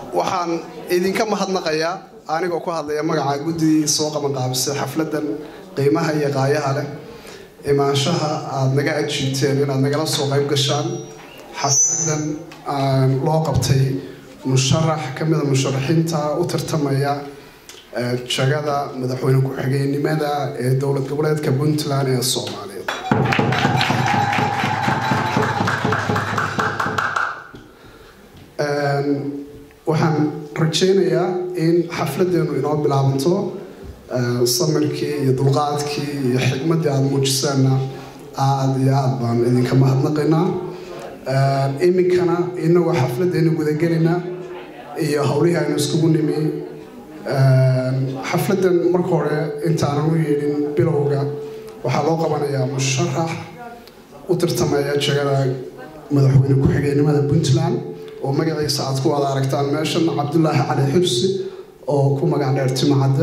waxaan idinka mahadnaqayaa anigoo ku hadlaya magaca guddidii soo qabanqaabisay xafladan qiimaha iyo qaayaha leh imaanshaha aada naga ajiibteen inaad nagala soo qayb gashaan xafladan loo qabtay musharax ka mida musharaxiinta u tartamaya jagada madaxweyne ku-xigeenimada ee dowlad goboleedka puntland ee soomaaliyeed waxaan rajaynayaa in xafladeenu inoo bilaabanto samirkii iyo dulqaadkii iyo xigmaddii aada muujisaanna aada iyo aada baan idinka mahadnaqaynaa iminkana inagoo xafladeenu gudagelina iyo howlihii aynu iskugu nimi xafladan marka hore intaanan u yeedhin bilowga waxaa loo qabanayaa musharax u tartamaya jagada madaxweyne ku-xigeenimada puntland oo magaciisa aad ku wada aragtaan meeshan cabdulaahi cali xursi oo ku magac dheer timacadde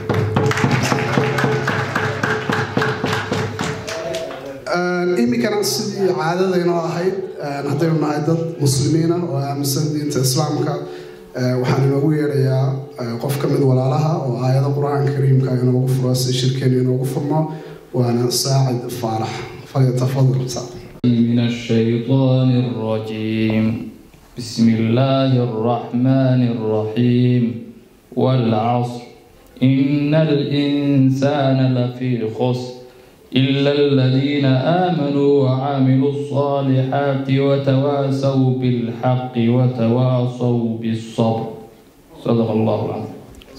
iminkana sidii caadadaynoo ahayd haddaynu nahay dad muslimiina oo aaminsan diinta islaamka waxaan inoogu yeedhayaa qof ka mid walaalaha oo aayado qur-aanka kariimka inoogu furo si shirkeenu inoogu furno waana saacid faarax falyatafadal من الشيطان الرجيم بسم الله الرحمن الرحيم والعصر إن الإنسان لفي خسر إلا الذين آمنوا وعملوا الصالحات وتواصوا بالحق وتواصوا بالصبر صدق الله العظيم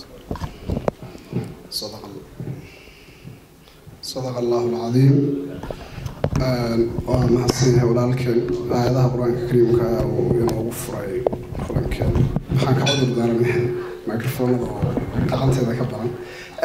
صدق الله صدق الله العظيم waa mahadsanyahay walaalkeen aayadaha qur-aanka kariimka uu inoogu furay kulankeen waxaan ka cudur daaranahay microfoonada oo dhaqanteeda ka badan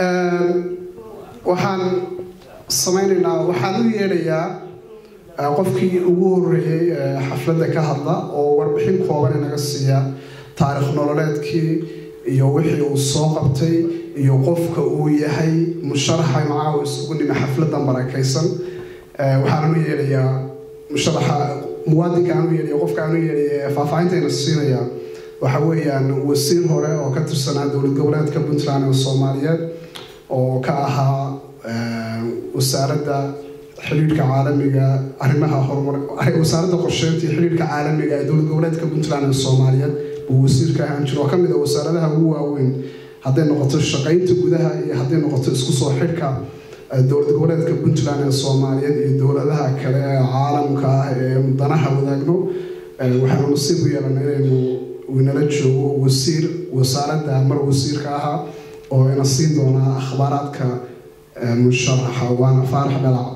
waxaan samaynaynaa waxaan u yeedhayaa qofkii ugu horeeyey xafladda ka hadla oo warbixin kooban inaga siiya taarikh nololeedkii iyo wixii uu soo qabtay iyo qofka uu yahay musharaxa macaahu isugu nimi xafladan barakaysan waxaan u yeedhayaa musharaxa muwaadinka aan u yeedhaya qofka aan u yeedhaya faahfaahintayna siinaya waxa weeyaan wasiir hore oo ka tirsanaa dowlad goboleedka puntland ee soomaaliyeed oo ka ahaa wasaaradda xiriirka caalamiga arrimaha horumar wasaaradda qorsheynta iyo xiriirka caalamiga ee dowlad goboleedka puntland ee soomaaliyeed buu wasiirka ahaan jiro oo ka mid a wasaaradaha ugu waaweyn hadday noqoto shaqaynta gudaha iyo hadday noqoto isku soo xidhka dowlad goboleedka puntland ee soomaaliyeed iyo dowladaha kale ee caalamka ah ee danaha wadaagno waxaanu nasiib u yeelana inaynu inala joogo wasiir wasaaradda mar wasiirka ahaa oo ina siin doonaa akhbaaraadka musharaxa waana faarax dhalac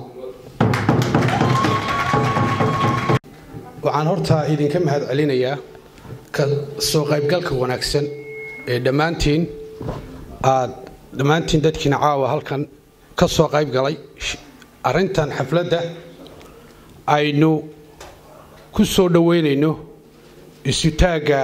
waxaan horta idinka mahad celinayaa ka soo qaybgalka wanaagsan ee dhammaantiin aad dhammaantiin dadkiina caawa halkan ka soo qayb galay arrintan xafladda aynu ku soo dhoweynayno isutaagga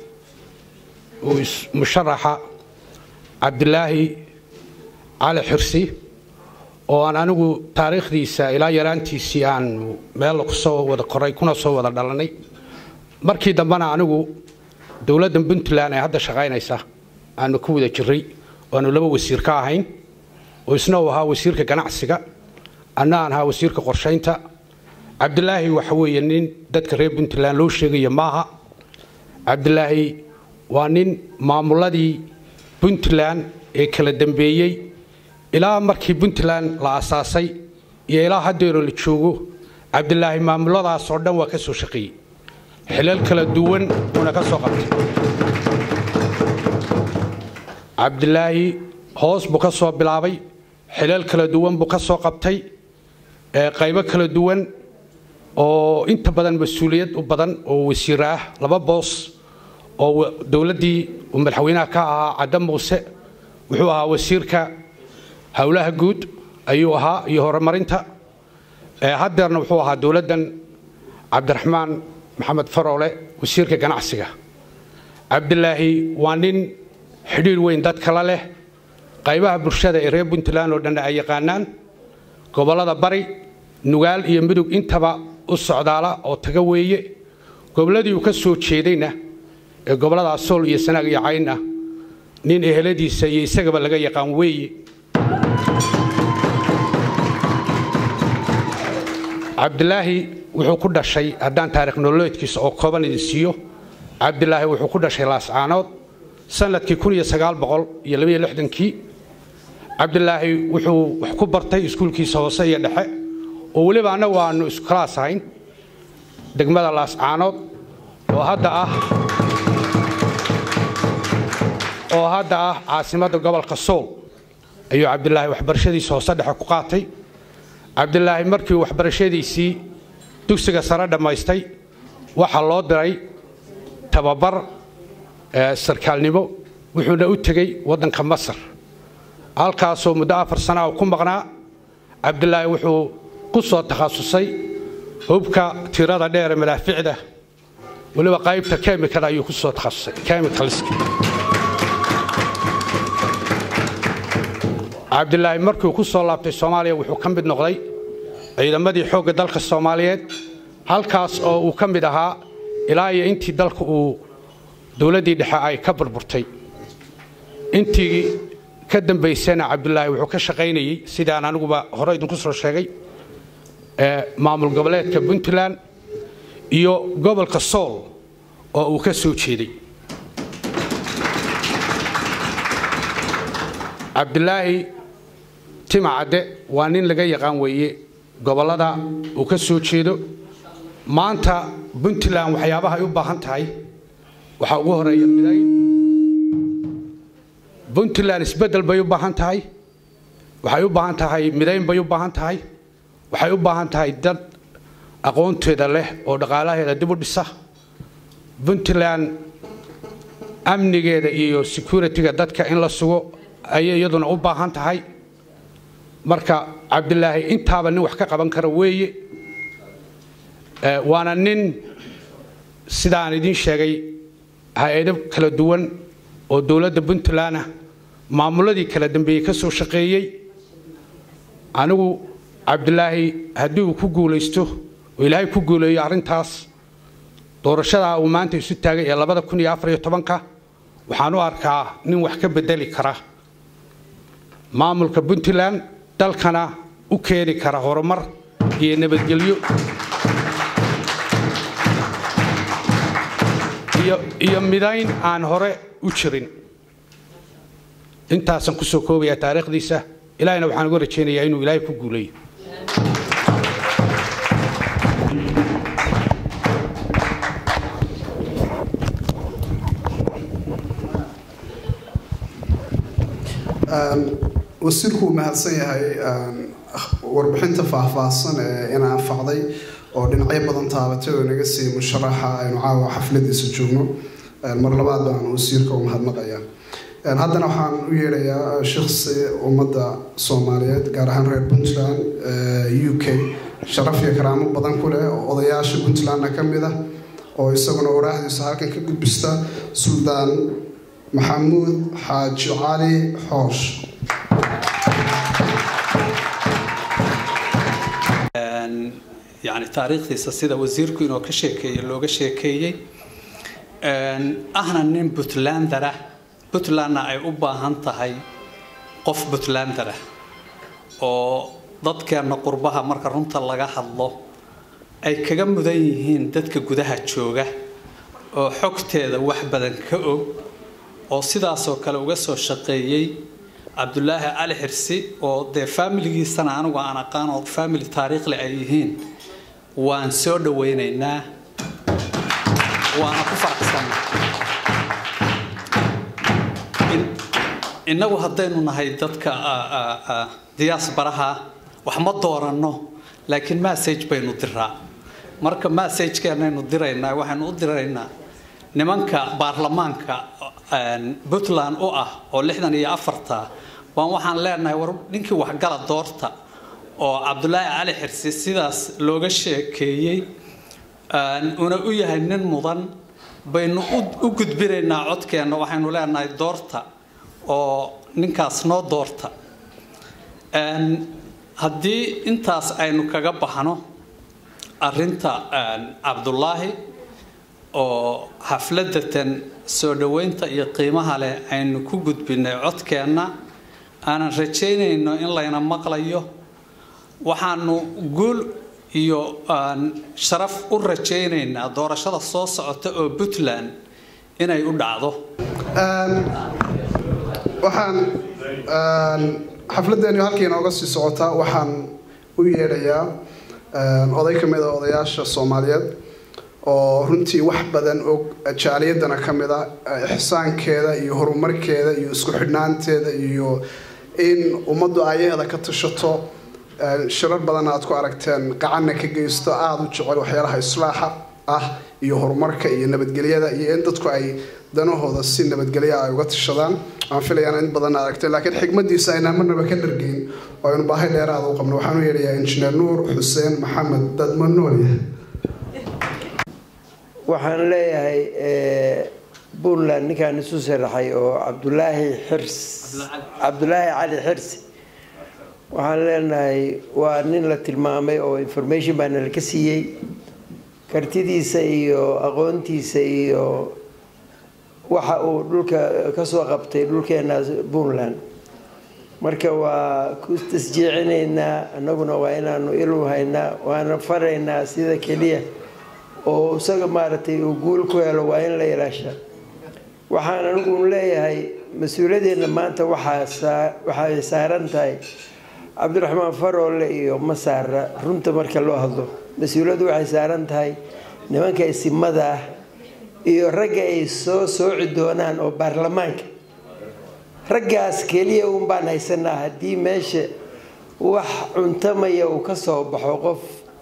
musharaxa cabdilaahi cali xirsi oo aan anigu taariikhdiisa ilaa yaraantiisii aan meel kusoo wada qoray kuna soo wada dhalannay markii dambena anigu dowladda puntland ee hadda shaqaynaysa aanu ku wada jiray oaanu laba wasiir ka ahayn oo isna uu ahaa wasiirka ganacsiga anna aan ahaa wasiirka qorshaynta cabdilaahi waxa weeye nin dadka reer puntland loo sheegaya maaha cabdilaahi waa nin maamuladii puntland ee kala dambeeyey ilaa markii puntland la asaasay iyo ilaa haddeero la joogo cabdilaahi maamuladaasoo dhan waa ka soo shaqeeyey xilal kala duwan uuna ka soo qabtay cabdilaahi hoos buu ka soo bilaabay xilal kala duwan buu ka soo qabtay qaybo kala duwan oo inta badan mas-uuliyad u badan oo wasiir ah laba boos oo dowladdii uu madaxweynaha ka ahaa cadda muuse wuxuu ahaa wasiirka howlaha guud ayuu ahaa iyo horumarinta haddeerna wuxuu ahaa dowladdan cabdiraxmaan maxamed faroole wasiirka ganacsiga cabdilaahi waa nin xidhiir weyn dadka la leh qaybaha bulshada ee reer puntland oo dhan ay yaqaanaan gobollada bari nugaal iyo midug intaba u socdaala oo taga weeye gobolladii uu ka soo jeedayna ee gobollada sool iyo sanaag iyo cayn ah nin eheladiisa iyo isagaba laga yaqaan weeye cabdilaahi wuxuu ku dhashay haddaan taarikh nololeedkiisa oo kooban idin siiyo cabdilaahi wuxuu ku dhashay laascaanood sanadkii kii cabdilaahi wuxuu wax ku bartay iskuulkiisa hoose iyo dhexe oo weliba annagu aanu iskalaas ahayn degmada laascaanood oo hadda ah oo hadda ah caasimadda gobolka sool ayuu cabdilaahi waxbarashadiisa hoose dhexe ku qaatay cabdilaahi markii waxbarashadiisii dugsiga sare dhammaystay waxaa loo diray tababar sarkaalnimo wuxuuna u tegey waddanka masar halkaasoo muddo afar sanaa ku maqnaa cabdilaahi wuxuu ku soo takhasusay hubka tirada dheere madaaficda weliba qaybta kemikada ayuu ku soo takhasusay kemikalska cabdilaahi markii uu ku soo laabtay soomaaliya wuxuu ka mid noqday ciidamadii xoogga dalka soomaaliyeed halkaas oo uu ka mid ahaa ilaa iyo intii dalka uu dowladdii dhexe ay ka burburtay intii ka dambaysana cabdilaahi wuxuu ka shaqaynayey sidaan aniguba hore idinku soo sheegay maamul goboleedka puntland iyo gobolka sool oo uu ka soo jeeday cabdilaahi timacadde waa nin laga yaqaan weeye gobollada uu ka soo jeedo maanta puntland waxyaabaha ay u baahan tahay waxaa ugu horeeya midayn puntland isbeddel bay u baahan tahay waxay u baahan tahay midayn bay u baahan tahay waxay u baahan tahay dad aqoonteeda leh oo dhaqaalaheeda dib u dhisa puntland amnigeeda iyo security-ga dadka in la sugo ayay iyaduna u baahan tahay marka cabdilaahi intaaba nin wax ka qaban kara weeye waana nin sidaan idiin sheegay hay-ado kala duwan oo dowladda puntland ah maamuladii kala dambeeyey ka soo shaqeeyey anigu cabdilaahi haddii uu ku guulaysto oo ilaahay ku guuleeyo arrintaas doorashadaa uu maanta isu taagay ee labada kun iyo afar iyo tobanka waxaan u arkaa nin wax ka bedeli kara maamulka puntland dalkana u keeni kara horumar iyo nabadgelyo iyo midayn aan hore u jirin intaasaan kusoo koobayaa taariikhdiisa ilaahayna waxaan uga rajaynayaa inuu ilaahay ku guuleeyo wasiirku uu mahadsan yahay warbixinta faahfaahsan ee ina anfacday oo dhinacyo badan taabatay oo naga siiyey musharaxa aynu caawa xafladiisa joogno mar labaad baan wasiirka u mahadnaqayaa haddana waxaan u yeedhayaa shiksi ummadda soomaaliyeed gaar ahaan reer puntland u k sharaf iyo karaamo badan ku leh oo odayaasha puntlandna ka mid ah oo isaguna waraahdiisa halkan ka gudbista suldaan maxamuud xaaji cali xoosh yani taariikhdiisa sida wasiirku inoo ka sheekeeyey looga sheekeeyey ahna nin puntlandara puntlandna ay u baahan tahay qof puntlandara oo dadkeenna qurbaha marka runta laga hadlo ay kaga mudan yihiin dadka gudaha jooga oo xogteeda wax badan ka og oo sidaasoo kale uga soo shaqeeyey cabdulaahi cali xirsi oo dee faamiligiisana anigu aan aqaan oo faamili taariikhle ay yihiin waan soo dhawaynaynaa waana ku faraxsan innagu haddaynu nahay dadka diyaasbaraha wax ma dooranno laakiin massage baynu diraa marka massagekeenaynu diraynaa waxaynu u diraynaa nimanka baarlamaanka puntland u ah oo lixdan iyo afarta waan waxaan leenahay war ninkii waxgala doorta oo cabdulaahi cali xirsi sidaas looga sheekeeyey una u yahay nin mudan baynu u gudbinaynaa codkeenna waxaynu leenahay doorta oo ninkaas noo doorta haddii intaas aynu kaga baxno arinta cabdulaahi oo xafladatan soo dhoweynta iyo qiimaha leh aynu ku gudbinay codkeenna aanan rajaynayno in layna maqlayo waxaanu guul iyo sharaf u rajaynaynaa doorashada soo socota oo puntland inay u dhacdo waxaan xafladdeenu halkii inooga sii socotaa waxaan u yeedhayaa oday ka mid a odayaasha soomaaliyeed oo runtii wax badan og jaaliyadana ka mid a ixsaankeeda iyo horumarkeeda iyo isku xidhnaanteeda iyo in ummaddu ayaheeda ka tashato shirar badanna aad ku aragteen qacanna ka geysto aada u jecel waxyaalaha islaaxa ah iyo horumarka iyo nabadgelyada iyo in dadku ay danahooda si nabadgelya ay uga tashadaan aan filayaan in badan aragtay laakiin xigmadiisa aynaan marnaba ka dhargeyn oo aynu baahi dheeraada u qabno waxaan u yeedhayaa injineer nuur xuseen maxamed dadma noolya waxaan leeyahay puntland ninkaan isu sharaxay oo cabdulaahi xirs cabdulaahi cali xirsi waxaan leenahay waa nin la tilmaamay oo information baa nalaka siiyey kartidiisa iyo aqoontiisa iyo waxa uu dhulka kasoo qabtay dhulkeena puntland marka waa ku tasjiicinaynaa annaguna waa inaanu ilu haynaa waana faraynaa sida keliya oo isaga maaragtay uu guul ku helo waa in la ilaasha waxaan anigu leeyahay mas-uuliyadeenna maanta waxay saaran tahay cabdiraxmaan faroole iyo masaara runta marka loo hadlo mas-uuliyaddu waxay saaran tahay nimanka isimada ah iyo ragga ay soo sooci doonaan oo baarlamaanka raggaas keliya un baan haysanaa haddii meesha wax cuntamaya uu ka soo baxo qof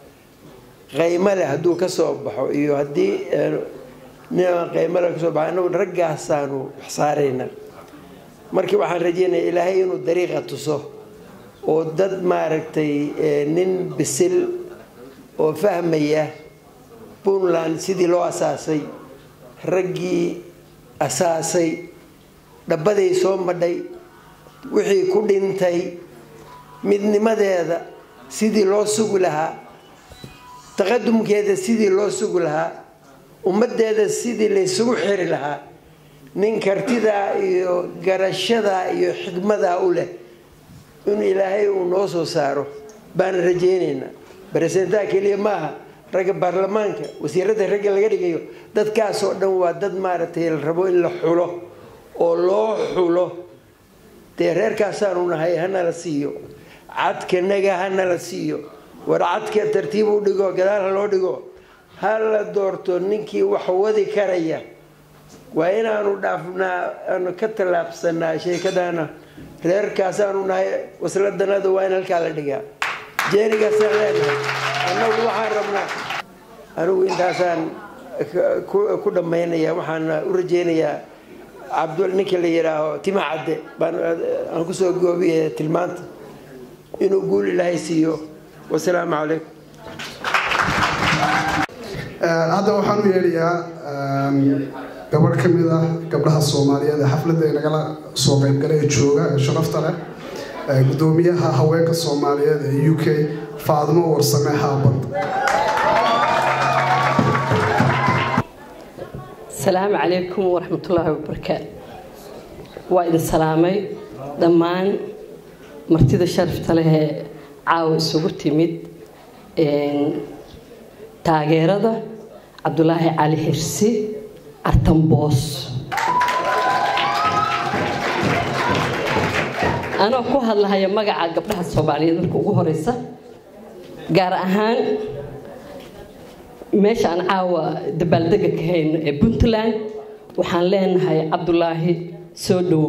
qaymo leh hadduu ka soo baxo iyo haddii ninaan qaymo leh kasoo baxo annagu raggaasaanu wax saarayna marka waxaan rajeynaya ilaahay inuu dariiqa tuso oo dad maaragtay nin bisil oo fahmaya puntland sidii loo asaasay raggii asaasay dhabbaday soo madhay wixii ku dhintay midnimadeeda sidii loo sugi lahaa taqadumkeeda sidii loo sugi lahaa ummaddeeda sidii laysugu xiri lahaa nin kartidaa iyo garashadaa iyo xikmadaa u leh in ilaahay uu noo soo saaro baan rajaynaynaa baresentaa keliya maaha ragga baarlamaanka wasiirada ragga laga dhigayo dadkaasoo dhan waa dad maaragtay la rabo in la xulo oo loo xulo dee reerkaasaanu nahay hanala siiyo cadkanaga hanala siiyo war cadka tartiib u dhigo gadaal ha loo dhigo ha la doorto ninkii wax wadi karaya waa inaanu dhaafnaa aanu ka tallaabsanaa sheekadaana reerkaasaanu nahay wasladanada waa in halkaa la dhigaa jeenigaasaan leenahay annagu waxaan rabnaa anigu intaasaan ku dhammaynaya waxaana u rajeynayaa cabdul ninka la yidhaaho tima cadde baan aan kusoo goobiyaya tilmaanta inuu guul ilaahay siiyo wasalaamu calaykum hadda waxaan u yeedhayaa gabadh ka mid ah gabdhaha soomaaliyeed ee xafladda nagala soo qaybgalay ee jooga ee sharafta leh gudoomiyaha haweenka soomaaliyeed ee u k faadmo warsame haabad asalaamu calaykum waraxmatullaahi wabarakaatu waa idin salaamay dhammaan martida sharafta leh ee caawa isugu timid taageerada cabdulaahi cali xirsi artamboos anoo ku hadlahaya magaca gabdhaha soomaaliyeed marka ugu horeysa gaar ahaan meesha aan caawa dabaaldega ka hayno ee puntland waxaan leenahay cabdulaahi soo dhowow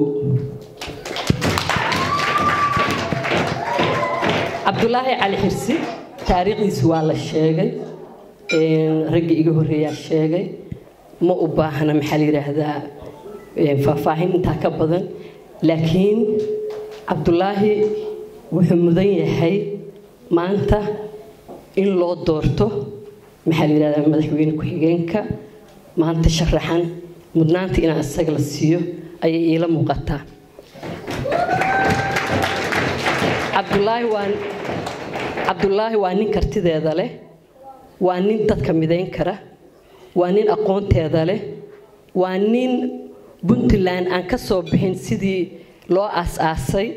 cabdulaahi cali xirsi taariikhdiisi waa la sheegay raggii iga horreeyaa sheegay ma u baahna maxaa la yidhaahdaa faahfaahin intaa ka badan laakiin cabdulaahi wuxuu mudan yahay maanta in loo doorto maxaa la yidhahdaa madaxweyne ku-xigeenka maanta sharaxan mudnaanta inaan isaga la siiyo ayay iila muuqataa cabdulaahi waa cabdulaahi waa nin kartideeda leh waa nin dadka midayn kara waa nin aqoonteeda leh waa nin puntland aan ka soo bixin sidii loo aas-aasay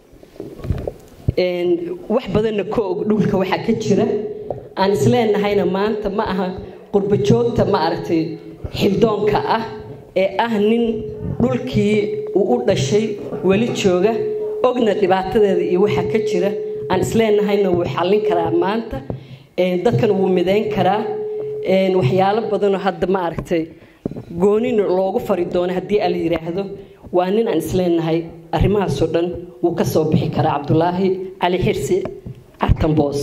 wax badanna ka og dhulka waxaa ka jira aan isleenahayna maanta ma aha qurbo joogta ma aragtay xildoonka ah ee ah nin dhulkii uu u dhashay weli jooga ogna dhibaatadeeda iyo waxaa ka jira aan isleenahayna wuu xallin karaa maanta dadkana wuu midayn karaa waxyaalo badanoo hadda ma aragtay goonina loogu fari doono haddii ala yidhaahdo waa nin aan isleenahay arrimahaasoo dhan wuu ka soo bixi karaa cabdulaahi cali xirsi cartanboos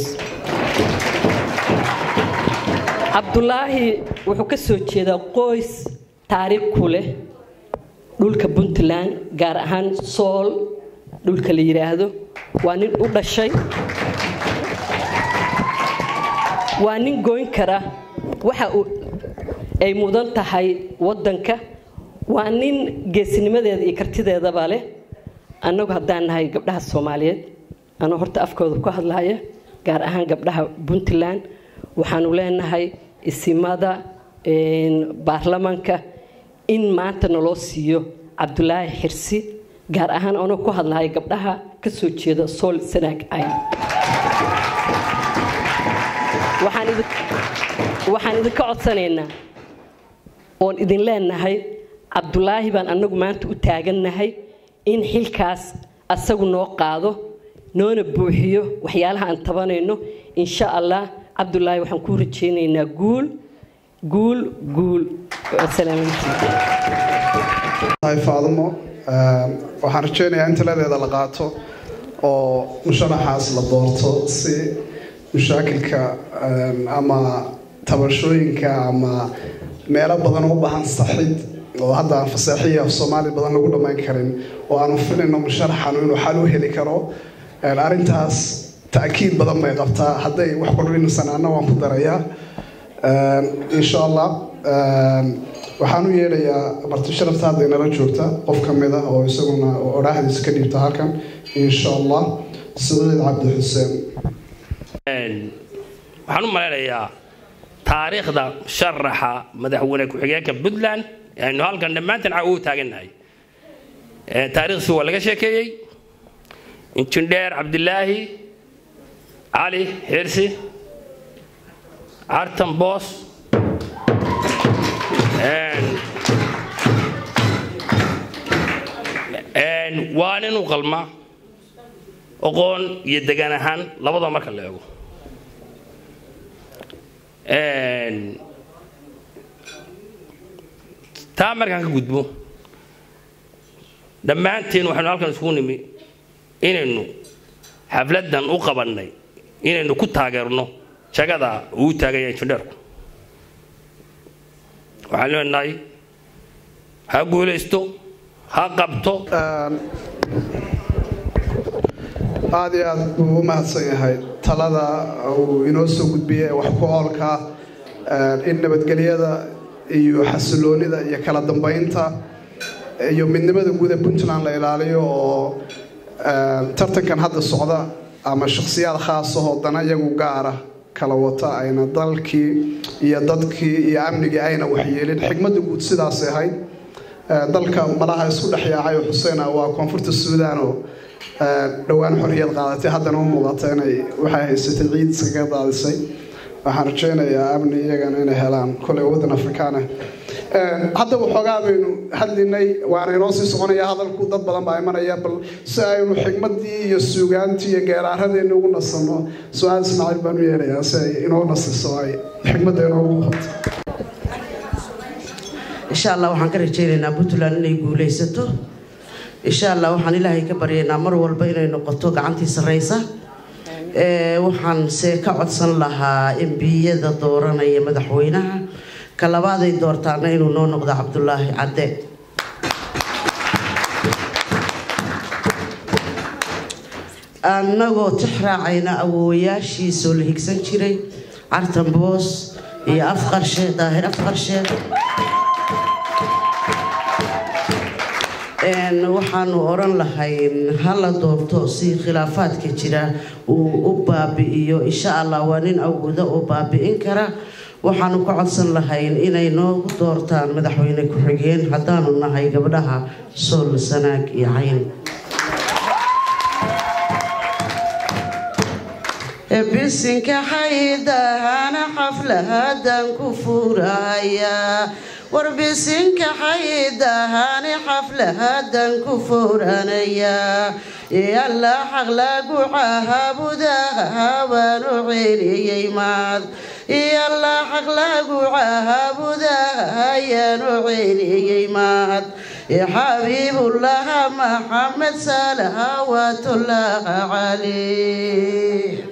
cabdulaahi wuxuu ka soo jeedaa qoys taariikh ku leh dhulka puntland gaar ahaan sool dhulka la yidhaahdo waa nin u dhashay waa nin goyn kara waxa ay mudan tahay waddanka waa nin geesinimadeeda iyo kartideedaba leh annagu haddaan nahay gabdhaha soomaaliyeed anoo horta afkooda ku hadlaya gaar ahaan gabdhaha puntland waxaanu leenahay isimada baarlamanka in maanta naloo siiyo cabdulaahi xirsi gaar ahaan anoo ku hadlaya gabdhaha ka soo jeeda sool sanaag cayn waxaan idinka codsanaynaa oon idin leenahay cabdulaahi baan annagu maanta u taagannahay in xilkaas asagu noo qaado noona buuxiyo waxyaalaha aan tabanayno insha allah cabdulaahi waxaan kuu rajaynaynaa guul guul guul faadumo waxaan rajaynayaa in taladeeda la qaato oo musharaxaas la doorto si mushaakilka ama tabashooyinka ama meelo badan u baahan saxid oo hadda aan fasaaxiya af soomaali badan lagu dhammayn karin oo aanu filayno musharaxanu inuu xal u heli karo arrintaas ta'kiid badan bay qabtaa hadday wax kordhinaysan anna waan ku darayaa insha allah waxaan u yeedhayaa marti sharafta hadda inala joogta qof ka mid ah oo isaguna odhaaxdiisa ka dhiibta halkan insha allah saciid cabdi xuseen waxaan u malaynayaa taariikhda sharaxa madaxweyne ku-xigeenka puntland aynu halkan dhammaantan u taagannahay taariikhdiisi waa laga sheekeeyey injindheer cabdilaahi cali xirsi cartan boos waa nin u qalma oqoon iyo degaan ahaan labadaba marka la eego taa markaan ka gudbo dhammaanteen waxaynu halkan isugu nimi inaynu xafladdan u qabannay inaynu ku taageerno jagada uu taagaya injindheerku waxaan leenahay ha guulaysto ha qabto aada iyo aad buu u mahadsan yahay talada uu inoo soo gudbiyey ee wax ku oolka in nabadgelyada iyo xasiloonida iyo kala dambaynta iyo midnimada guud ee puntland la ilaaliyo oo tartankan hadda socda ama shakhsiyaad khaasahoo dana iyagu gaara kala wata ayna dalkii iyo dadkii iyo amnigii ayna waxyeelin xigmadda guud sidaasay ahayd dalka malaha isku dhex yaacay oo xuseena waa koonfurta suudaan oo dhowaan xorriyad qaadatay haddana u muuqata inay waxay haysatay ciid iskaga daadisay waxaan rajaynayaa amni iyagana inay helaan koley waddan afrikaan ah hadda waxoogaa baynu hadlinay waana inoo sii soconaya hadalku dad badan baa imanaya bal si aynu xigmadii iyo suugaantii iyo geeraaradeenni ugu nasanno su-aal ismaaciil baan u yeelayaa si ay inoo nasiso ay xigmadda inoogu qabto insha allah waxaan ka rajaynaynaa puntland inay guulaysato insha allah waxaan ilaahay ka baryaynaa mar walba inay noqoto gacantii sarreysa waxaan se ka codsan lahaa embiyada dooranaya madaxweynaha ka labaaday doortaana inuu noo noqdo cabdulaahi cadde annagoo tix raacayna awoowayaashiisoo la higsan jiray cartan boos iyo afqarshe daahir afqarshe waxaanu oran lahayn hala doorto si khilaafaadka jira uu u baabi'iyo insha allah waa nin awooda oo baabi'in kara waxaanu ka codsan lahayn inay noogu doortaan madaxweyne ku-xigeen haddaanu nahay gabdhaha sool sanaag iyo cayn bisinka xaydahana xaflahadan ku furayaa war bisinka xaydahani xaflahadan ku furanayaa yalla xaq lagu caabudaha baanu celiyey maad yalla xaq lagu caabudaha ayaanu celiyey maad xabiibullaha maxamed salawaatullaha caleyh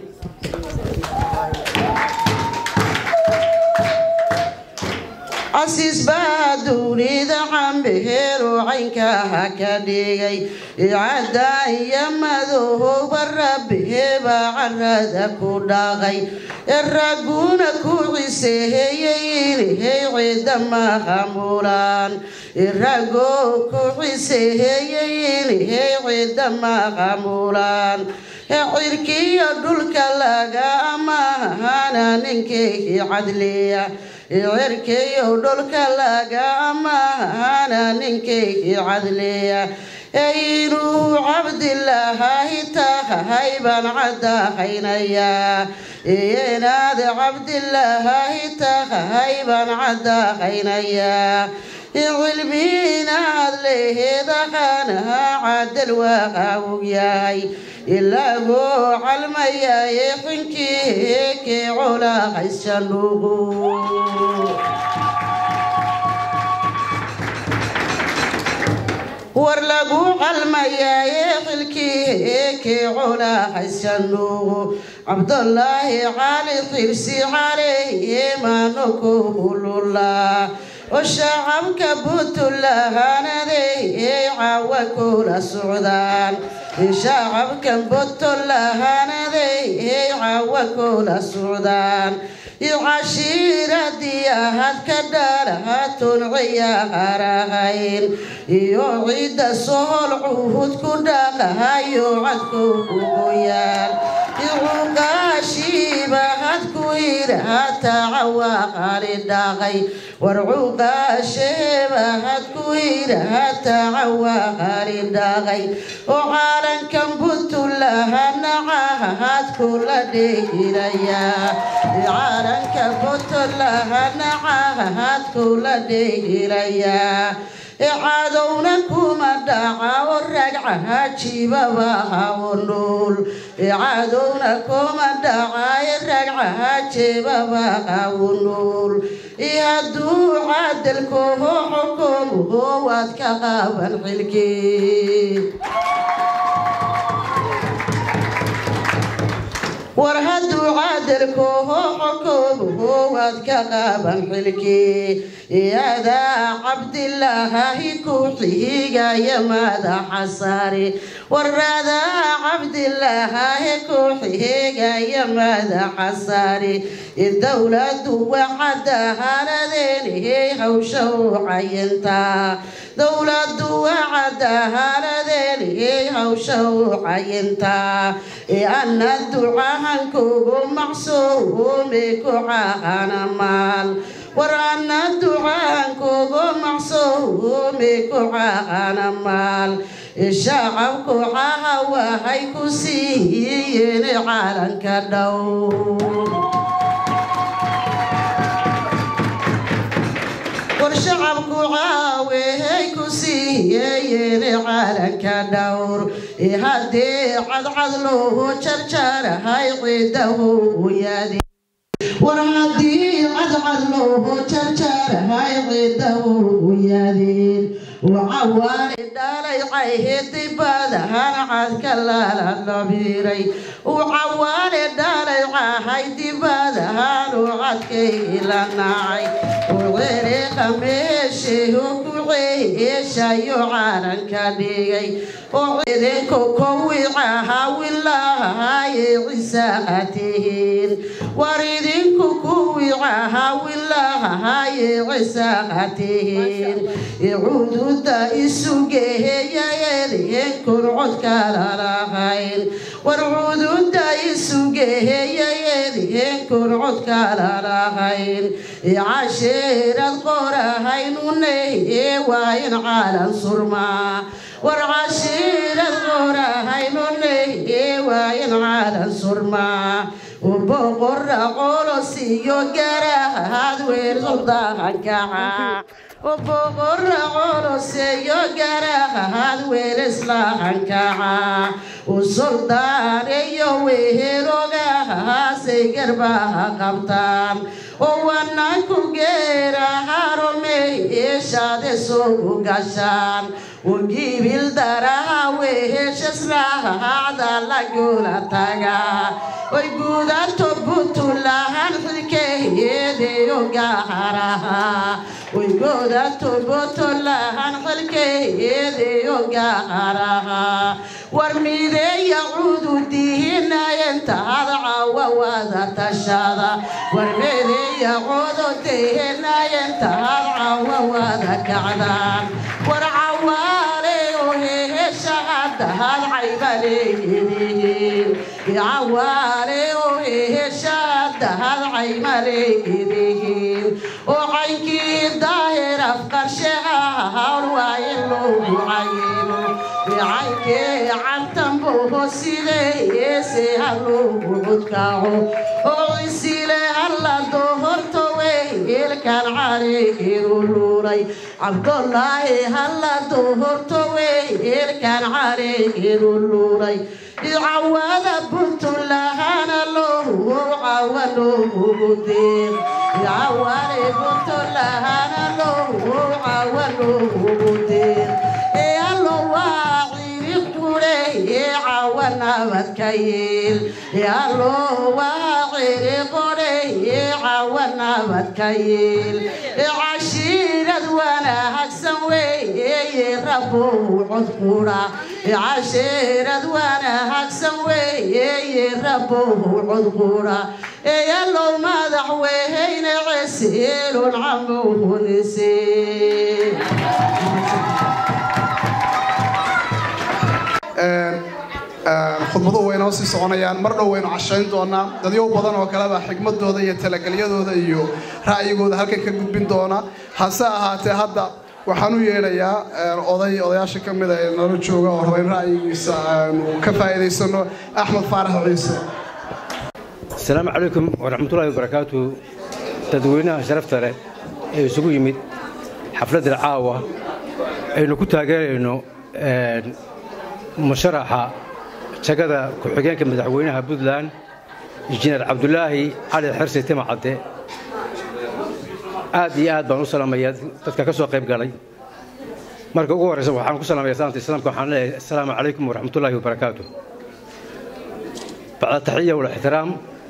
casiis baa duunida cambeheeru caynkaha ka dhigay cadaan iyo madowba rabbiheebaa carada ku dhaqay ragguna ku ciseeyey inhay cidda mahamulaan ragoo ku ciseeyey inhay cidda mahamulaan cirkiyo dhulka laga amahana ninkeykii cadliya cirkiyo dhulka laga amahana ninkeykii cadliya inuu cabdilaahi tahay baan caddahaynayaa inaad cabdilaahi tahay baan caddahaynayaa cilmi inaad leheedaqaanaha cadal waa og yahay ilagoo calmayaye xinkii kii colahaysanugu war lagu calmayaaye xilkii kii colahaysanugu cabdulaahi cali xirsi caleyhi maano ku hululaa oo shacabka buntulahanadey caawa kula socdaan shacabka buntulahanadey caawa kula socdaan cashiiradii ahad ka dhalahatun ciyaarahayn iyo ciidda sohol cuhud ku dhaqahayo cadku ugoyaan cuqaashiiba had ku yidhaata cawaaqali dhaqay war cuqaasheeba had ku yidhaata cawaaqali dhaqay oo caalankan buntulahanacaha had kula dhehirayaa caalanka buntulahanacaha had kula dhehirayaa cadowna kuma dhaca oo ragcaha jibabaha oo nool cadowna kuma dhaca ragcaha jibabaha oo nool hadduu cadalkooho xukuumho waad ka qaban xilkii war hadduu cadalkooho xukuumho waad ka qaban xilkii yadaa cabdilaahi ku xigaya madaxa sare waradaa cabdilaahi ku xigaya madaxa sare dowladu wacadahaladeenihey hawsha u cayintaa dowladu wacadahaladeenihey hawsha u cayintaa ana ducahankugu macsuumi ku caahana maal war ana ducahankugu macsuumi ku caahana maal shacabku caha waxay ku siiyeen caalanka dhow war shacabku caawehay ku siiyeen caalanka dhowr haddii cadcad loogu jarjarahay ciidahu yaadi war haddii cadcad loogu jarjarahay ciidahu yaadeen wacawaani dhalay caydibadahan cadka lala dhabiiray wacawaani dhalay cahay dibadahan cadkay la nacay uciriqa meesheehu ku ceeshayo caalanka dhigay oo idinku kuwicaha wilaahaye cisaha tihiin war idinku kuwicaha wilaahaye cisaha tihiin icuudu cududa isugeheyayeedheen kun cod kala lahayn war cududa isugeheyayeedheen kun cod kala lahayn casheerad qorahaynuneye waa in caalan surmaa war cashiirad qorahaynuneye waa in caalan surmaa boqora qolos iyo garahad weer suldaankaca boqora qolos iyo garahad weer islaankaca usuldaan iyo weherogahaasay garbaha qabtaan oo wananku geeraharomeeshaade soo gashaan ugibil daraha weheshasraacda lagula tagaa oy guudato buntulahan xilkeeyeedeyo gaaraha oy guudato buntulahan xilkeeyeedeyo gaaraha war mideeya cududihinayentaad cawa wada tashada war mideeya cududihinayentaad cawa wada kacdaan war cawaale oo heheshahadahad caybaleeyihiin cawaale oo heheshahadahad caymaleeyihiin oo caynkii daahir afqarshaha hawl waa in loogu cayino caynkee cantanboho sideese ha loogu cudkaco oo isile halla dohorto weelkan careegeedu luuray cabdolaahi halla dohorto weelkan careegeedu luuray cawada buntulahana loohu cawa loogugu deeq cawale buntulahana loohu cawa loogugu deeq ee allo waa ciri qureye cawa nabadka yeel ee allo waa ciri qoreye cawa nabadka yeel ee cashiirad wanaagsan weeye rabow cod qura ee cashiirad wanaagsan weeye rabow cod qura ee allow madax weheyne ceseelon camowhunise khudbaduhu way noo sii soconayaan mar dhow waynu cashayn doonaa dadyow badan oo kaleba xigmadooda iyo talagelyadooda iyo ra'yigooda halkan ka gudbin doona hase ahaatee hadda waxaan u yeedhayaa oday odayaasha ka mida ee nala jooga oo raba in ra'yigiisa aanu ka faa'iidaysano axmed faarax ciise asalaamu calaykum waraxmatullaahi wabarakaatu dadweynaha sharafta leh ee isugu yimid xafladdan caawa aynu ku taageerayno musharaxa jagada ku-xigeenka madaxweynaha puntland injineer cabdulaahi cali xirsi timacadde aad iyo aad baan u salaamayaa dadka ka soo qayb galay marka ugu horraysa waxaan ku salaamaya salaamta islaamka waxaan leeyahay assalaamu calaykum waraxmatullaahi wabarakaatu bacda taxiya wal ixtiraam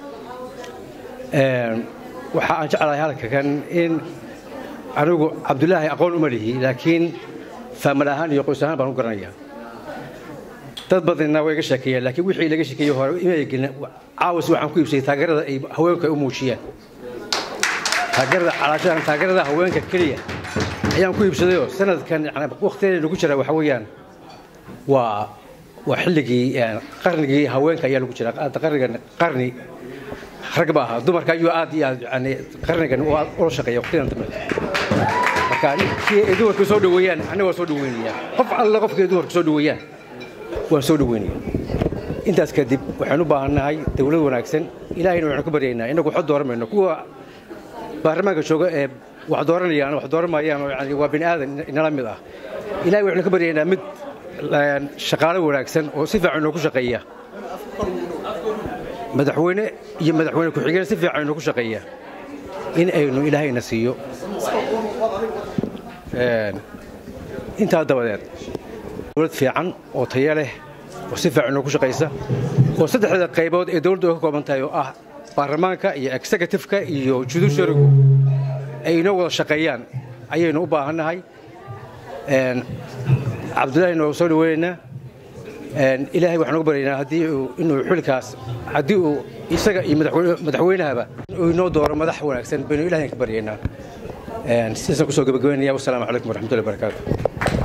waxa aan jeclahay halka kan in anigu cabdulaahi aqoon uma lihi laakiin faamal ahaan iyo qoys ahaan baan u garanayaa dad badanna way ga sheekeeyeen laakiin wixii laga sheekeeyey hore imay gelin caawas waxaan ku iibsayay taageerada ay haweenku ay u muujiyaan taageerada calaashadan taageerada haweenka keliya ayaan ku iibsadayoo sanadkan yani waqtigeeda lagu jira waxa weeyaan waa waa xilligii qarnigii haweenka ayaa lagu jira qarnigan qarni rag ba ahaa dumarka ayuu aad iyo aad yani qarnigan ula shaqeeya waqtidan dambe marka kii ay dumarku soo dhaweeyaan aniga waa soo dhaweynaya qof alle qofkii ay dumarku soo dhaweeyaan waan soo dhaweynaya intaas kadib waxaan u baahannahay dawlad wanaagsan ilaahayna waxaan ku baryaynaa inagu waxba dooran mayno kuwa baarlamaanka jooga ee wax dooranayaan wax dooran maayaan yani waa bini aadan inala mid ah ilahay waxaan ka baryaynaa mid shaqaale wanaagsan oo si fiican inoogu shaqeeya madaxweyne iyo madaxweyne ku-xigeen si fiican inoogu shaqeeya in aynu ilaahayna siiyo intaa dabadeed dowlad fiican oo tayo leh oo si fiican inoogu shaqaysa oo saddexda qaybood ee dowladdu ay ka kooban tahay oo ah baarlamaanka iyo executive-ka iyo judiciarygu ay inoo wada shaqeeyaan ayaynu u baahannahay cabdullaahi noogu soo dhaweynaynaa ilaahay waxaan ugu baryaynaa haddii inuu xilkaas haddii uu isaga iyo madaxweynahaba uu inoo dooro madax wanaagsan baynu ilahay ka baryaynaa sidaasaan kusoo gabagabaynaya wasalaamu calaykum waraxmatullahi wabarakaatu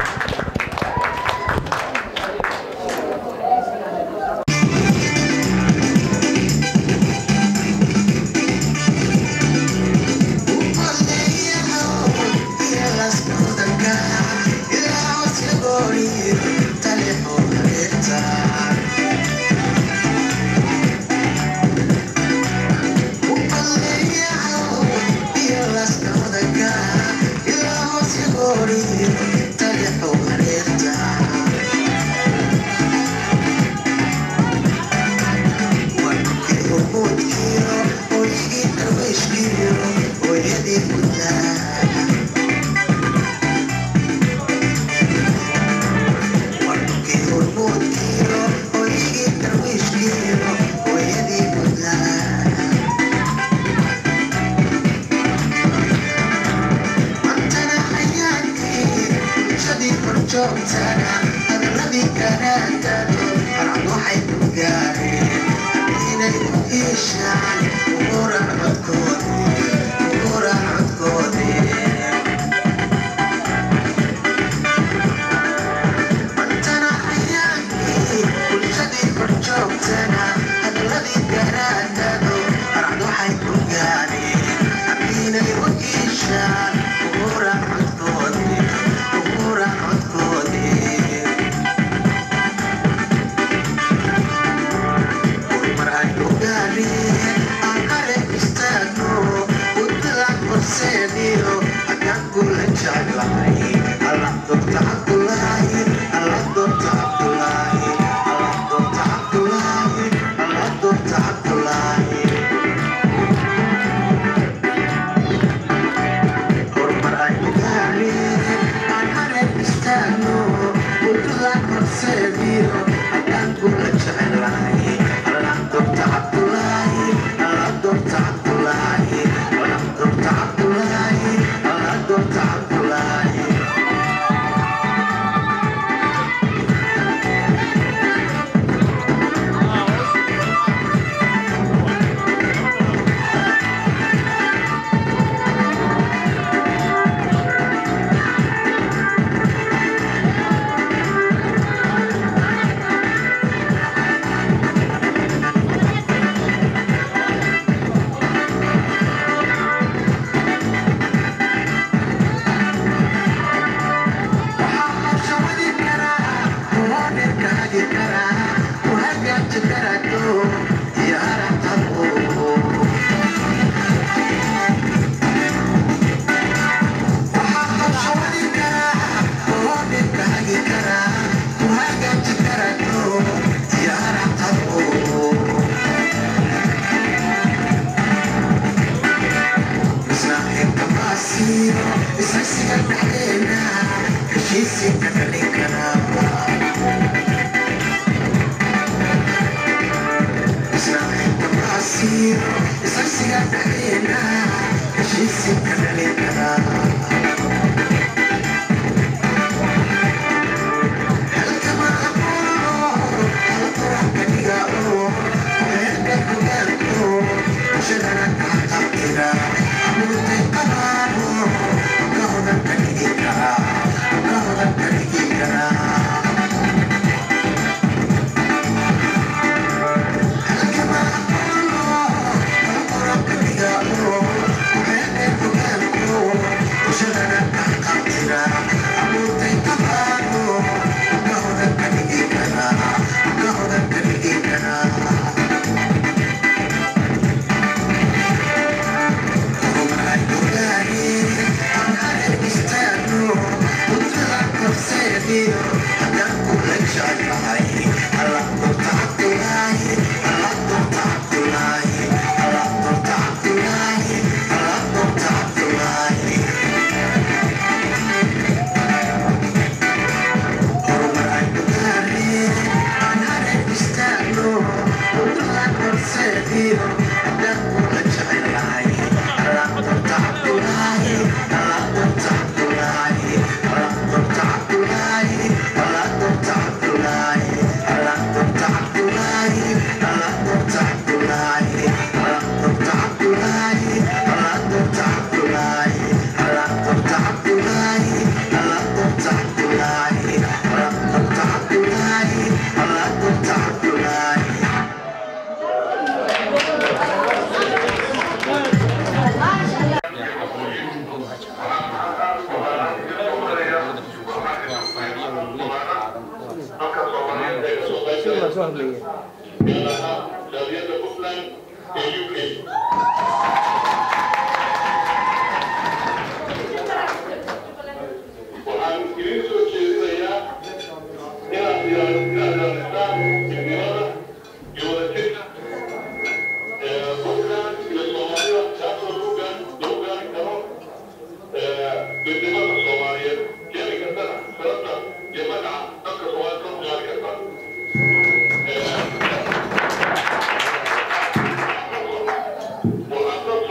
Thank you.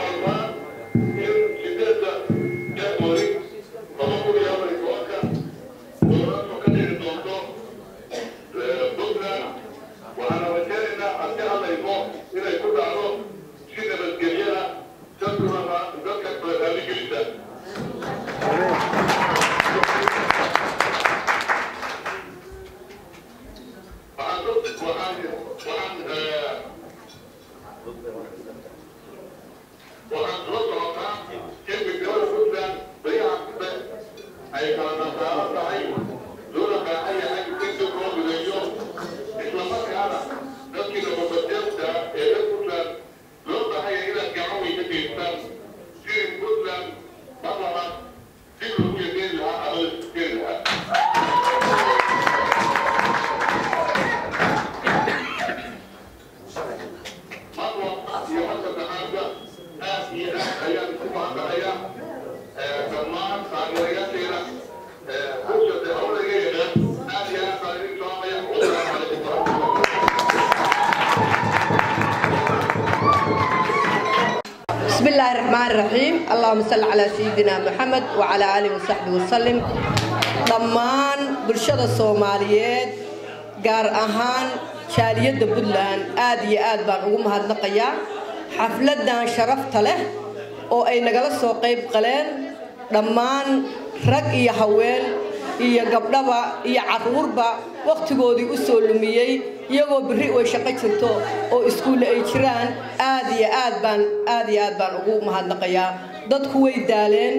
الرحمن الرحيم اللهم صل على سيدنا محمد وعلى آله وصحبه وسلم dhammaan bulshada soomaaliyeed gaar ahaan jaaliyadda puntland aad iyo aad baan ugu mahadnaqayaa xafladan sharafta leh oo ay nagala soo qayb qaleen dhammaan rag iyo haween iyo gabdhaba iyo caruurba wakhtigoodii u soo lumiyey iyagoo berri way shaqo jirto oo iskuulle ay jiraan aad iyo aad baan aad iyo aad baan ugu mahadnaqayaa dadku way daaleen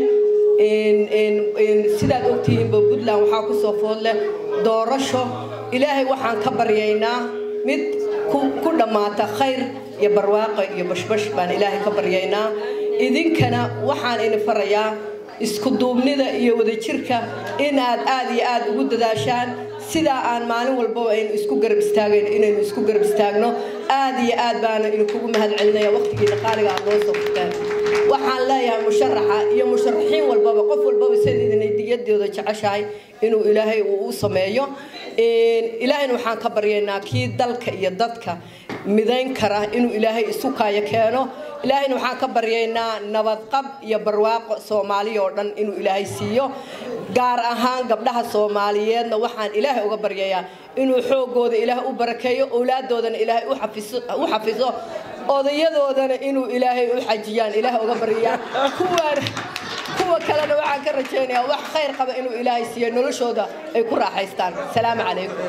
sidaad ogtihiinba puntland waxaa ku soo food leh doorasho ilaahay waxaan ka baryaynaa mid ku dhammaata khayr iyo barwaaqo iyo bashbash baan ilaahay ka baryaynaa idinkana waxaan idin farayaa isku duubnida iyo wadajirka inaad aad iyo aad ugu dadaashaan sidaa aan maalin walbaba aynu isku garab istaagayno inaynu isku garab istaagno aad iyo aad baana idinkugu mahad celinaya waqtigiina qaaliga aad noo soo furteen waxaan leeyahay musharaxa iyo musharaxiin walbaba qof walbaba sidaydinay diyadooda jeceshahay inuu ilaahay uu u sameeyo ilaahayna waxaan ka baryaynaa kii dalka iyo dadka midayn kara inuu ilaahay isu kaayo keeno ilaahayna waxaan ka baryaynaa nabadqab iyo barwaaqo soomaaliya oo dhan inuu ilaahay siiyo gaar ahaan gabdhaha soomaaliyeedna waxaan ilaahay uga baryayaa inuu xoogooda ilaahay u barakeeyo owlaadoodana ilaahay u xafiso odayadoodana inuu ilaahay u xajiyaan ilaahay uga baryayaa kuwaan kuwa kalena waxaan ka rajaynayaa wax khayr qaba inuu ilaahay siiyo noloshooda ay ku raaxaystaan salaamu calaykum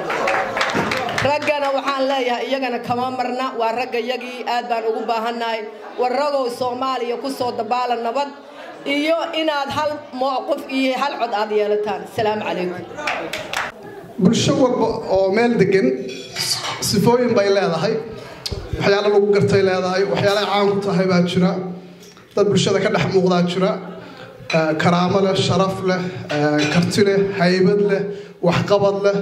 raggana waxaan leeyahay iyagana kama marna waa ragga yagii aad baan ugu baahannahay war ragow soomaaliya ku soo dabaala nabad iyo inaad hal mowqif iyo hal cod aad yeelataan salaamu calaykum bulsho walba oo meel degan sifooyin bay leedahay waxyaalo lagu gartay leedahay waxyaalaha caan ku tahay baa jira dad bulshada ka dhex muuqdaa jira karaamo leh sharaf leh karti leh haybad leh waxqabad leh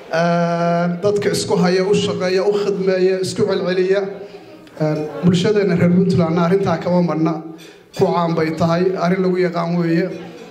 dadka isku haya u shaqeeya u khidmeeya isku celceliya bulshadeena reer puntlandna arrintaa kama marna ku caan bay tahay arrin lagu yaqaan weeye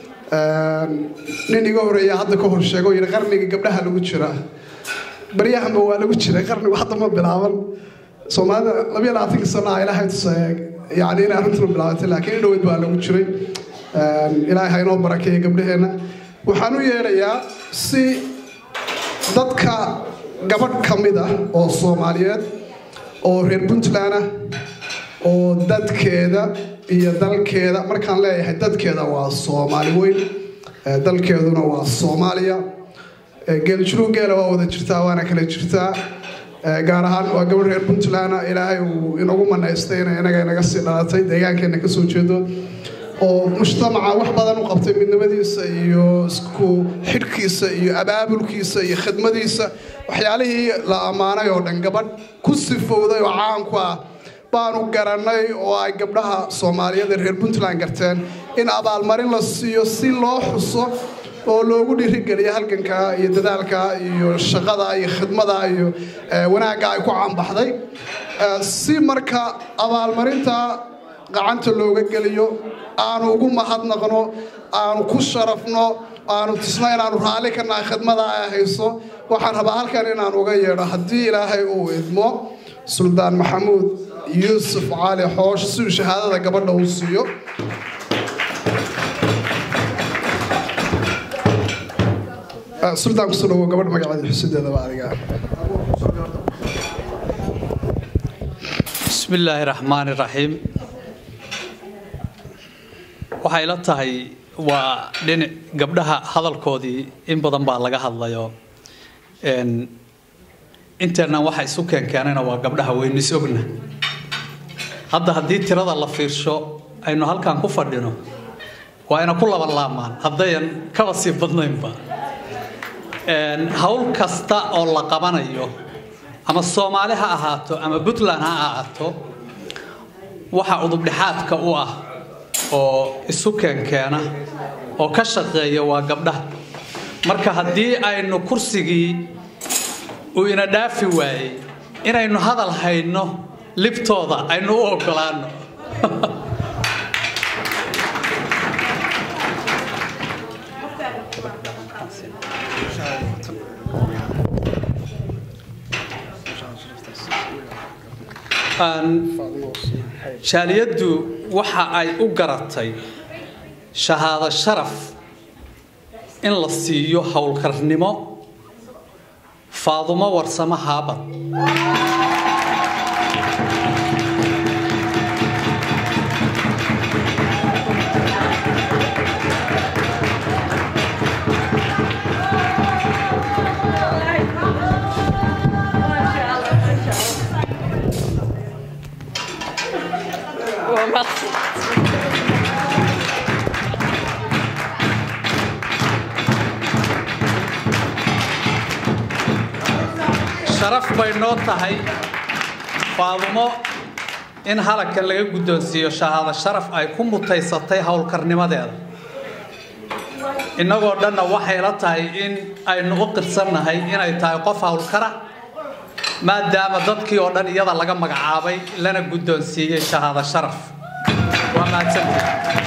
nin iga horeeya hadda ka hor sheego yidhi qarniga gabdhaha lagu jiraa baryahanba waa lagu jiray qarnigu hadda ma bilaaban soomaalida labiyo labaatanka sano ah ilaahay tusaye yani inay arrintuna bilaabatay laakiin in dhoweyd baa lagu jiray ilaahay ha inoo barakeeya gabdhaheenna waxaan u yeedhayaa si dadka gabadh ka mid ah oo soomaaliyeed oo reer puntland ah oo dadkeeda iyo dalkeeda markaan leeyahay dadkeeda waa soomaali weyn dalkeeduna waa soomaaliya geeljiruu geela waa wada jirtaa waana kala jirtaa gaar ahaan waa gabadh reer puntland ilaahay uu inagu manaystay inay inaga inaga sii dhalatay deegaankeena kasoo jeedo oo mujtamaca wax badan u qabtay midnimadiisa iyo isku xidhkiisa iyo abaabulkiisa iyo khidmadiisa waxyaalihii la ammaanay oo dhan gabadh ku sifowday oo caanku ah baanu garannay oo ay gabdhaha soomaaliyeed ee reer puntland garteen in abaalmarin la siiyo si loo xuso oo loogu dhiirigeliya halganka iyo dadaalka iyo shaqada iyo khidmada iyo wanaagga ay ku caanbaxday si marka abaalmarinta gacanta looga geliyo aanu ugu mahadnaqno aanu ku sharafno aanu tusno inaanu raalli ka nahay khidmada ay hayso waxaan rabaa halkan inaan uga yeedho haddii ilaahay uu idmo suldaan maxamuud yuusuf cali xoosh siduu shahaadada gabadha uu siiyo suldaan kusoo dhawo gabadh magaceeda xusideedaba adiga بسم الله الرحمن الرحيم waxay la tahay waa dhinac gabdhaha hadalkoodii in badan baa laga hadlayo inteena waxa isu keenkeenayna waa gabdhaha weynu is ogna hadda haddii tirada la fiirsho aynu halkan ku fadhino waa ina ku laban laamaan haddayan kaba sii badnaynba hawl kasta oo la qabanayo ama soomaali ha ahaato ama puntland ha ahaato waxa udubdhexaadka u ah oo isu keenkeena oo ka shaqeeya waa gabdhaha marka haddii aynu kursigii uu ina dhaafi waayey inaynu hadal hayno libtooda aynu u ogolaano jaaliyaddu waxa ay u garatay shahaado sharaf in la siiyo howlkarnimo faadumo warsamo haabad sharaf bay noo tahay faadumo in halagkan laga guddoonsiiyo shahaado sharaf ay ku mutaysatay howlkarnimadeeda innagoo dhanna waxay la tahay in aynu u qirsannahay inay tahay qof howlkara maadaama dadkii oo dhan iyada laga magacaabay lana guddoonsiiyey shahaado sharaf waa mahadsantii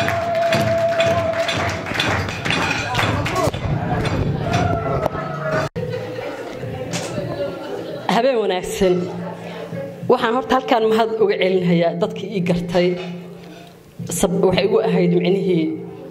habeen wanaagsan waxaan horta halkaan mahad uga celinhayaa dadkii ii gartay waxay igu ahayd micnihii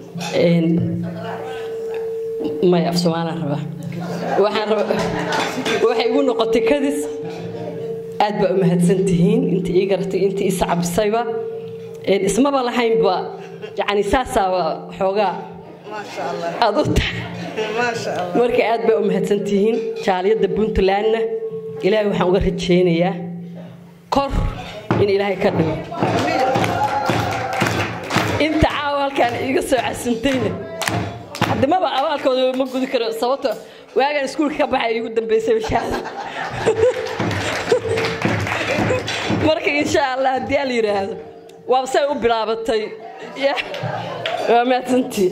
may af somaalaan rabaa waxaan raba waxay igu noqotay kadis aad baa u mahadsan tihiin intii ii garatay intii ii sacabisayba ismaba lahaynba yacni saasaaba xoogaa aad u tahay marka aad baa u mahadsan tihiin jaaliyadda puntlandna ilaahay waxaan uga rajaynayaa kor in ilaahay ka dhigo inta caawa halkaan iiga soo casintayna haddimaba abaalkooda ma gudi karo sababto waagaan iskuulka ka baxay iigu dambaysay bashaada marka insha allah haddii ala yidhaahdo waa say u bilaabatay waa mahadsantii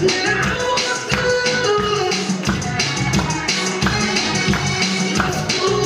Ooh.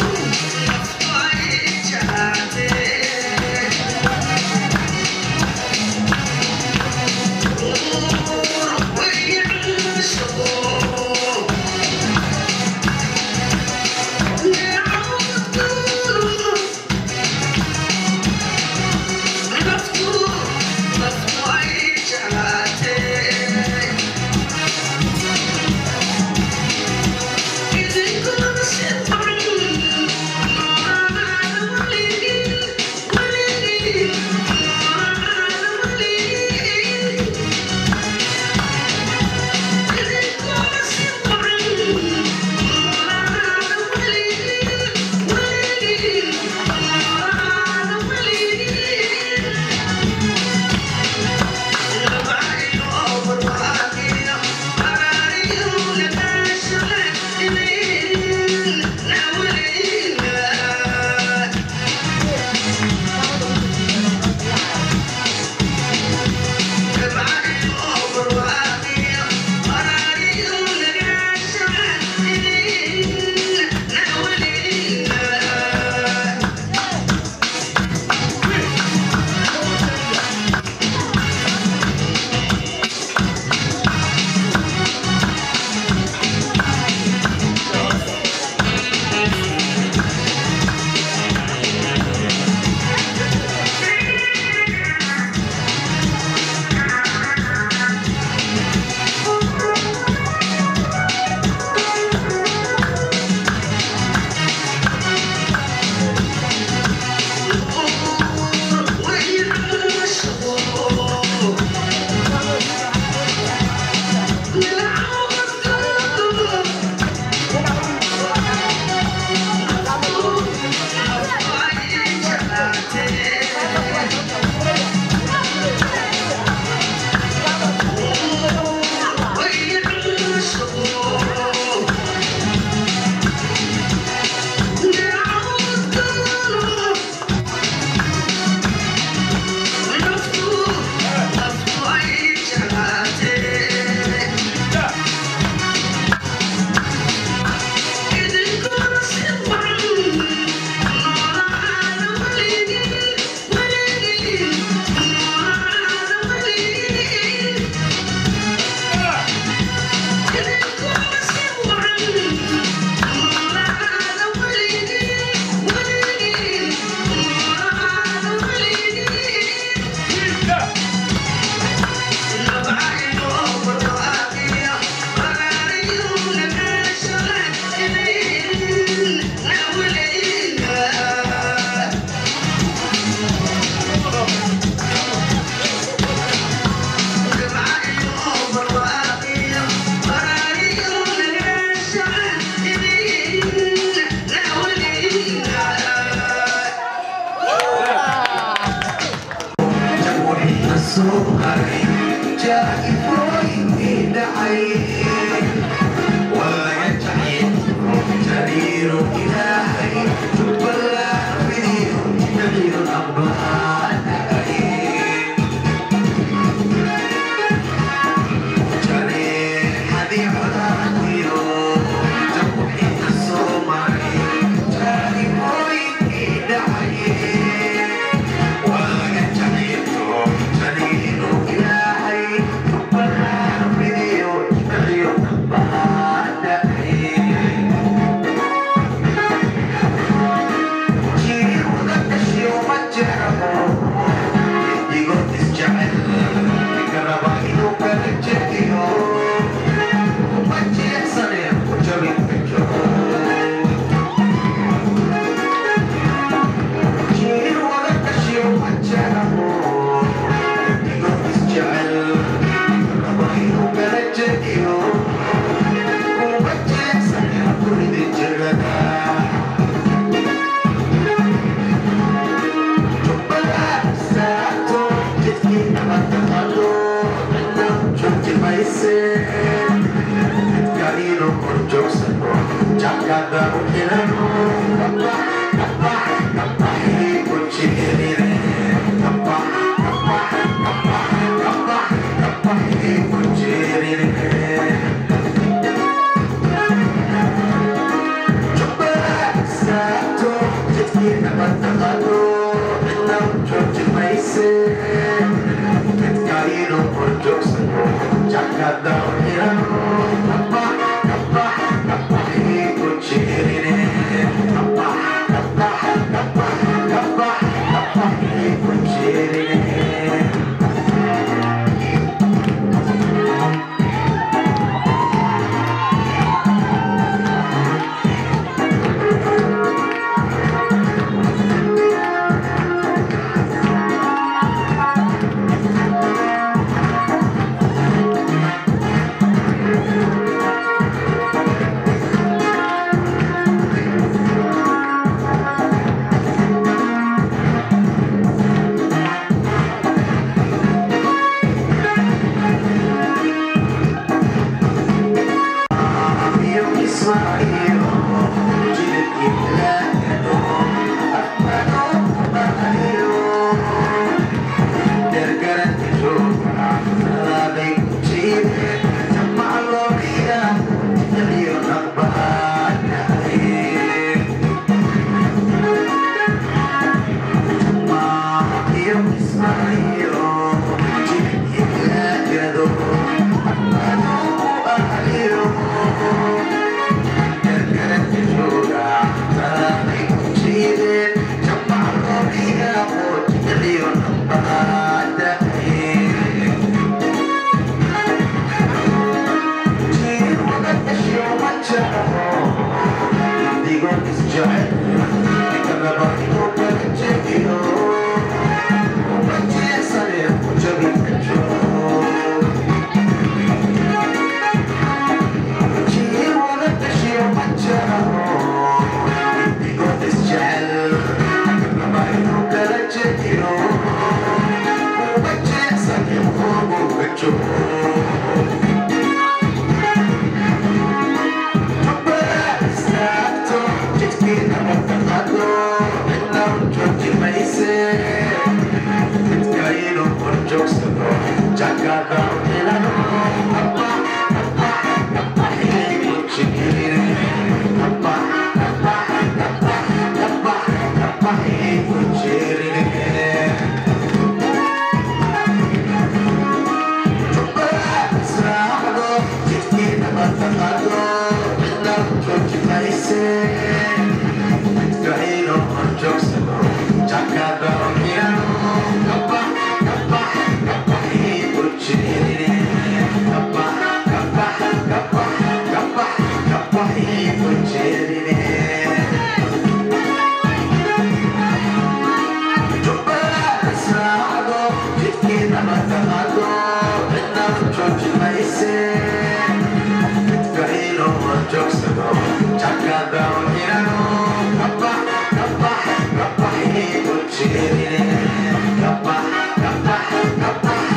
Kappa, kappa, kappa, kappa,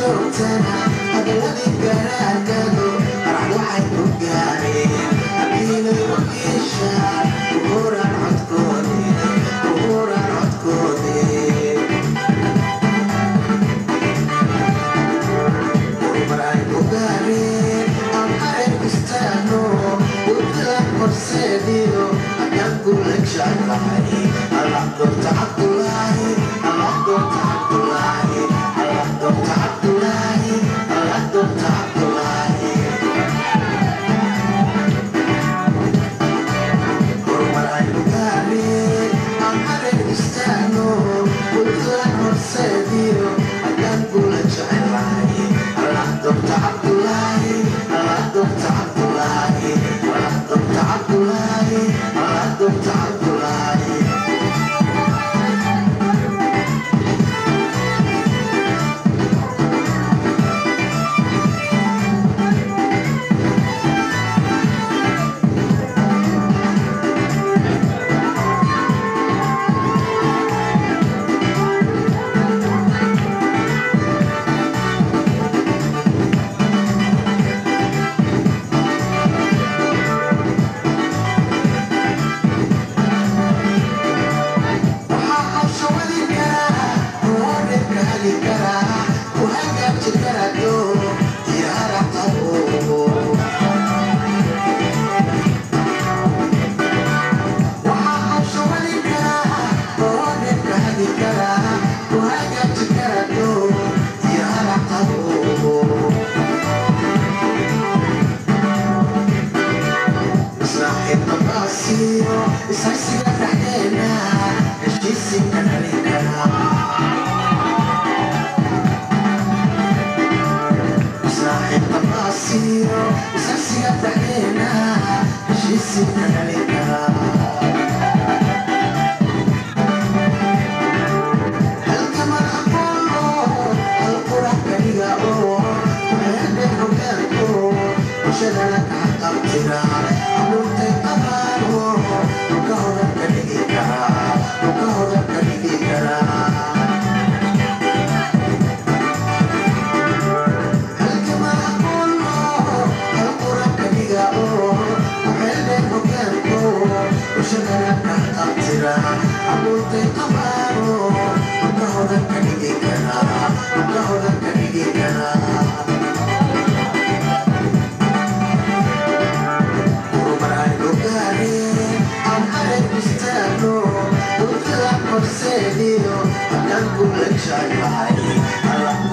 horseediyo haddaan guulagshayahay alla